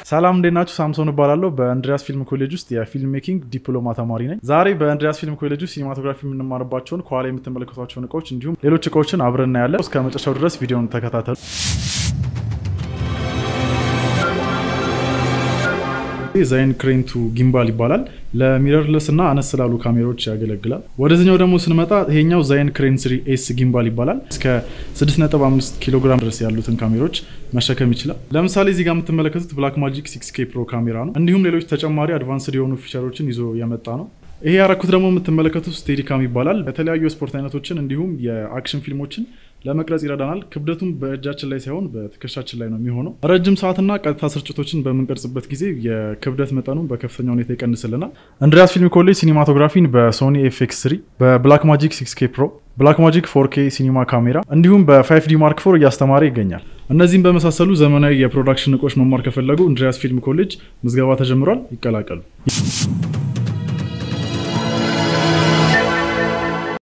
ሰላም እንዴት ናችሁ? ሳምሶን እባላለሁ። በእንድሪያስ ፊልም ኮሌጅ ውስጥ የፊልም ሜኪንግ ዲፕሎማ ተማሪ ነኝ። ዛሬ በእንድሪያስ ፊልም ኮሌጅ ውስጥ ሲኒማቶግራፊ የምንማርባቸውን ከኋላ የምትመለከቷቸውን እቃዎች እንዲሁም ሌሎች እቃዎችን አብረን እናያለን። እስከ መጨረሻው ድረስ ቪዲዮን ተከታተሉ። ዛይን ክሬንቱ ጊምባል ይባላል። ለሚረርለስ እና አነስ ስላሉ ካሜራዎች ያገለግላል። ወደዚኛው ደግሞ ስንመጣ ይሄኛው ዛይን ክሬን ስሪ ኤስ ጊምባል ይባላል። እስከ 6.5 ኪሎ ግራም ድረስ ያሉትን ካሜራዎች መሸከም ይችላል። ለምሳሌ እዚህ ጋር የምትመለከቱት ብላክ ማጂክ 6 ኬ ፕሮ ካሜራ ነው። እንዲሁም ሌሎች ተጨማሪ አድቫንስድ የሆኑ ፊቸሮችን ይዞ የመጣ ነው። ይሄ ያረኩት ደግሞ የምትመለከቱት ስቴዲካም ይባላል። የተለያዩ የስፖርት አይነቶችን እንዲሁም የአክሽን ፊልሞችን ለመቅረጽ ይረዳናል። ክብደቱም በእጃችን ላይ ሳይሆን በትከሻችን ላይ ነው የሚሆነው። ረጅም ሰዓትና ቀጥታ ስርጭቶችን በምንቀርጽበት ጊዜ የክብደት መጠኑን በከፍተኛ ሁኔታ ይቀንስልናል። እንድሪያስ ፊልም ኮሌጅ ሲኒማቶግራፊን በሶኒ ኤፍኤክስ 3 በብላክ ማጂክ 6 ኬ ፕሮ ብላክ ማጂክ 4 ኬ ሲኒማ ካሜራ እንዲሁም በ5 ዲ ማርክ ፎር እያስተማረ ይገኛል። እነዚህም በመሳሰሉ ዘመናዊ የፕሮዳክሽን እቆች መማር ከፈለጉ እንድሪያስ ፊልም ኮሌጅ ምዝገባ ተጀምሯል። ይቀላቀሉ።